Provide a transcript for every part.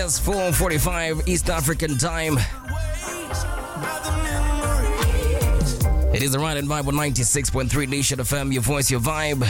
It's 4:45 East African time. It is the Ride and Vibe on 96.3 Nation FM, your voice, your vibe.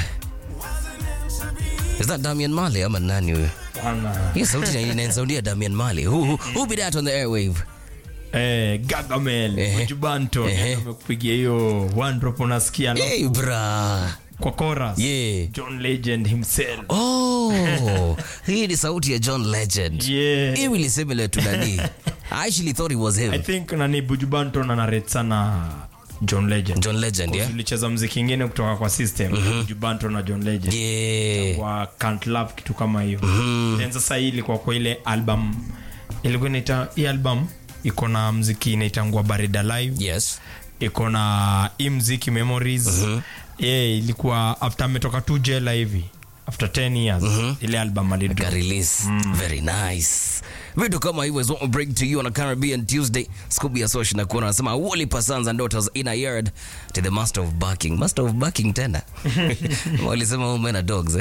Is that Damian Mali ama nani huyo? Bana. Hiyo sauti inanisaudia Damian Mali. Who, who, who be that on the airwave? Eh, Gargamel, Ehe. Bujubanto Ehe. amekupigia hiyo one drop unasikia alafu Hey bra. kwa chorus. Yeah. John Legend himself. Oh, hii ni sauti ya John Legend. Yeah. Eerily similar to Nani. I actually thought it was I him. think nani Bujubanto na narrate sana John Legend. John Legend, yeah? Tulicheza mziki ingine kutoka kwa system Bujubanto na John Legend. Yeah. Kwa Can't Love kitu kama hiyo. Then sasa hii ilikuwa kwa ile album ilikuwa inaita hii album iko na mziki inaitangua Barida Live. Yes. iko na hii mziki memories yeah, ilikuwa after ametoka tu jela hivi after 10 years ile album alidrop. Ka release. Very nice. Vitu kama hivyo is what we bring to you on a Caribbean Tuesday. Scooby ya Social na kuona anasema Wally Sons and Daughters in a yard to the master of barking. Master of barking tena. Walisema home men are dogs.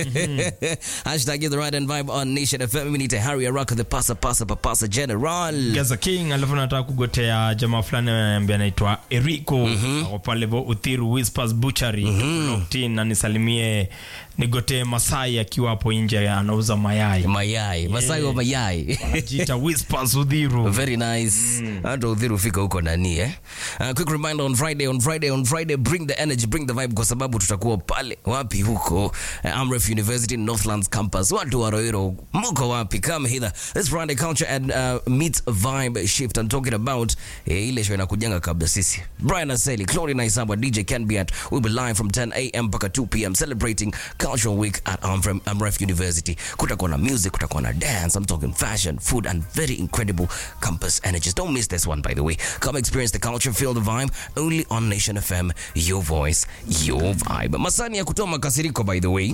Hashtag the right and vibe on Nation FM. We need to hurry a rock the pasa pasa papasa general. Gaza King alafu nataka kugotea jamaa fulani ambaye anaitwa Eriko ako pale vo Uthiru Whispers Butchery locked in, na nisalimie nigotee Masai akiwa hapo nje anauza mayai Mayai. Masai wa mayai. anajiita Whispers Uthiru Very nice. Hata udhiru fika huko nani eh? Uh, quick reminder on Friday, on Friday, on Friday, bring the energy, bring the vibe kwa sababu tutakuwa pale wapi huko uh, Amref University Northlands campus. Watu wa Roiro, mko wapi? Come hither. This Friday culture and uh, meet vibe shift. I'm talking about eh, ile show inakujanga kabla sisi. Brian Aseli, Claudia Naisaba, DJ Ken Biat. We'll be live from 10 a.m. mpaka 2 p.m. celebrating Cultural Week at Amref, Amref University. Kutakuwa na music, kutakuwa na dance. I'm talking fashion, food, and very incredible campus energies. Don't miss this one, by the way. Come experience the culture, feel the vibe, only on Nation FM. Your voice, your vibe. Masani ya kutoa makasiriko, by the way.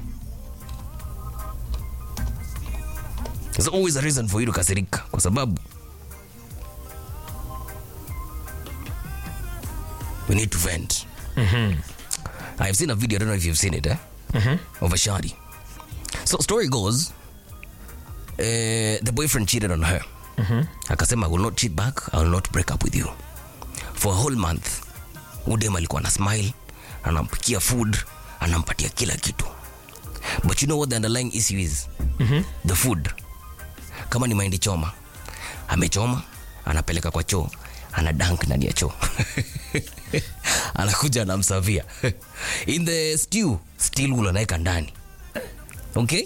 There's always a reason for you to kasirika kwa sababu we need to vent. I've seen a video, I don't know if you've seen it, eh? Of a shadi. So story goes, uh, the boyfriend cheated on her. Akasema, I will not cheat back, I will not break up with you. For a whole month, udem alikuwa na smile, anampikia food, anampatia kila kitu. But you know what the underlying issue is? The food. Kama ni mahindi choma, amechoma, anapeleka kwa choo, ana dunk ndani ya choo. Anakuja anamsavia. In the stew, still ule anaweka ndani. Okay?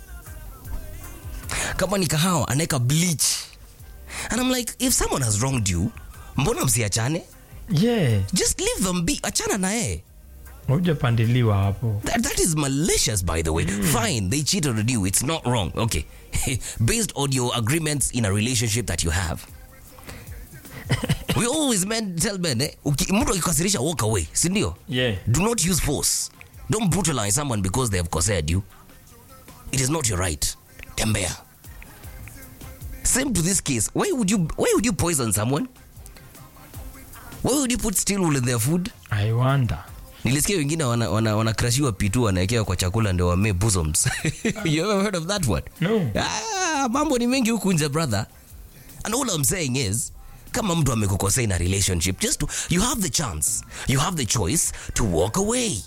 Kama ni kahawa, anaweka bleach. And I'm like, if someone has wronged you, mbona msiachane? yeah Just leave them be. Achana na yeye. hujapandiliwa hapo That, that is malicious, by the way. Fine, they cheated on you. It's not wrong. Okay. Based on your agreements in a relationship that you have. we always men tell men, eh, uki- mtu akikasirisha walk away, si ndio? yeah Do not use force. Don't brutalize someone because they have cosaid you. It is not your right. Tembea. Same to this case. Why would you why would you poison someone? Why would you put steel wool in their food? I wonder nilisikia wengine wana, wana, wana crashiwa pitu wanawekewa kwa chakula ndio wame bosoms you ever heard of that one No. ah, mambo ni mengi huku nje brother and all I'm saying is kama mtu amekukosea in a relationship just to, you have the chance you have the choice to walk away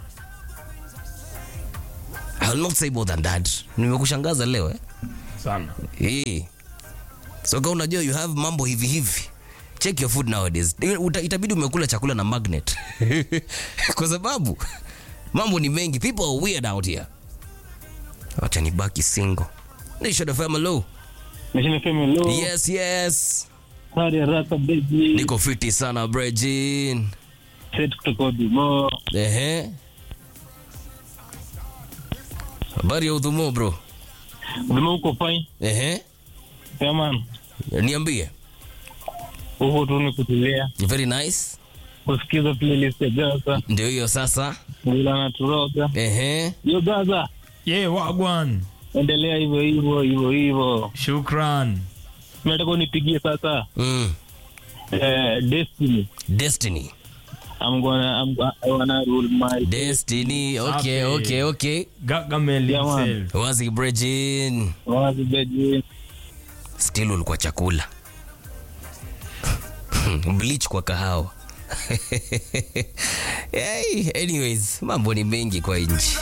I will not say more than that nimekushangaza leo eh? sana Eh. so kama unajua you have mambo hivi hivi check your food nowadays Uta, itabidi umekula chakula na magnet kwa sababu mambo ni mengi people are weird out here wacha nibaki single Nation FM hello Nation FM hello. yes yes Sari haraka baby. niko fiti sana brejin Set kutoka Dumo. ehe habari ya udhumo bro Dumo uko fine. ehe Yeah man. niambie Huko tu ni kutulia. very nice Kusikiza playlist ya Gaza. ndio hiyo sasa Ngula na Turoga. ehe Yo Gaza. yeah wagwan Endelea hivyo hivyo hivyo hivyo. shukran Nataka unipigie sasa. mm. Eh, Destiny. destiny I'm gonna I'm, I wanna rule my destiny okay Safi. okay okay Gargamel Yeah, man. himself wazi brejin wazi baby. still ulikuwa chakula bleach kwa kahawa hey, anyways mambo ni mengi kwa nchi